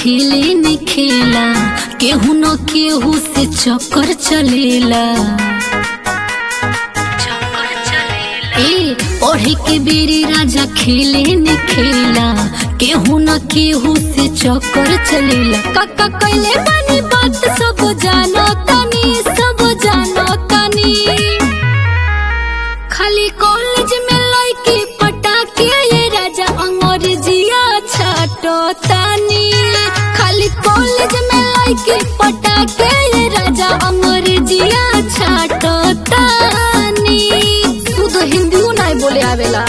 खेले न खेला केहू न केहू से चक्कर चलेला ए पढ़े के बेरी राजा खेले न खेला केहू न केहू से चक्कर चलेला काका कैले बानी बात सब जानो तनी सब जानो तनी खाली कॉलेज में लड़की पटाके ये राजा अंग्रेजिया छाटो तानी खाली कॉलेज में लड़की पटाके ये राजा अंग्रेजिया छाटो तानी शुद्ध हिंदी नहीं बोले आवेला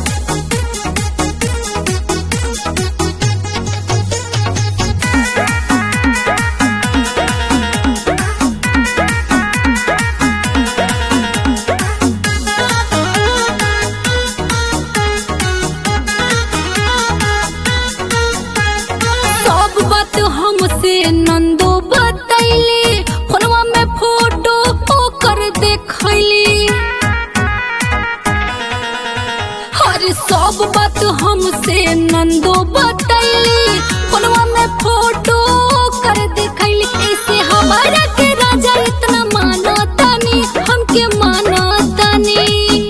सब बात हमसे नंदो बतैली फोनवा में फोटो ओकर देखैली अरे सब बात हमसे नंदो बतैली फोनवा में फोटो ओकर देखैली ऐसे हमारा के राजा इतना मानो तनी हमके मानो तनी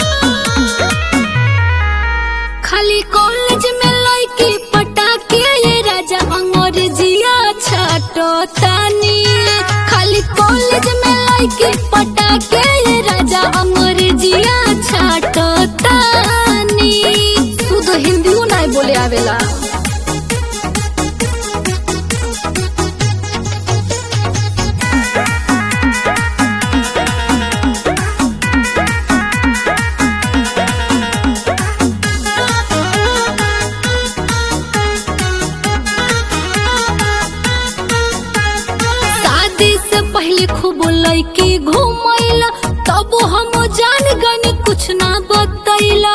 खाली कॉलेज में लड़की पटाके ये राजा अंग्रेजिया छाटो तानी खाली कॉलेज में लड़की पटाके ये राजा अंग्रेजिया छाटो तानी शुद्ध हिंदी नहीं बोले आवेला शादी से पहले खूब लड़की घूमैला तब हम जान गनी कुछ ना बतैला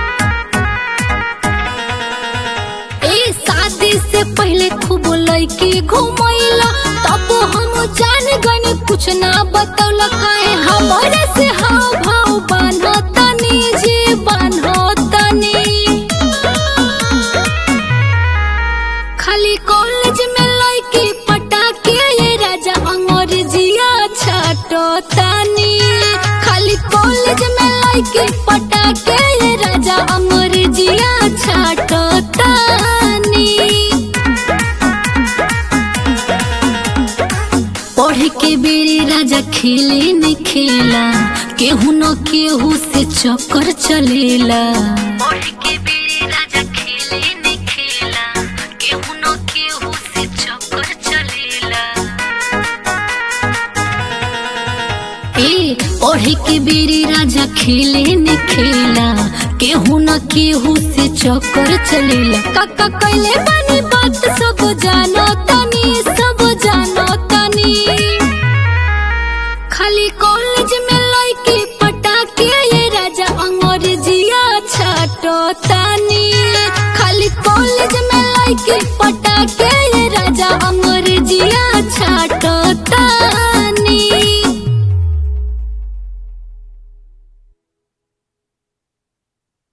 ए शादी से पहले खूब लड़की घूमैला तब हम जान गनी कुछ ना बतौला काहे हमारे से हाव भाव बान्हो तनी जी बान्हो तनी खाली कॉलेज में लड़की पटाके ये राजा अंग्रेजिया छाटो तानी खाली कॉलेज में लड़की पटाके ये राजा अंग्रेजिया छाटो तानी पढ़े के बेरी राजा खेले न खेला केहू न केहू से चक्कर चलेला पढ़े के बेरी राजा खेले न खेला केहू न केहू से चक्कर चलेला ए पढ़े के बेरी राजा खेले न खेला केहू न केहू से चक्कर चलेला काका कैले बानी बात सब जानो तनी सब जानो तनी खाली कॉलेज में लड़की पटाके ये राजा अंग्रेजिया छाटो ता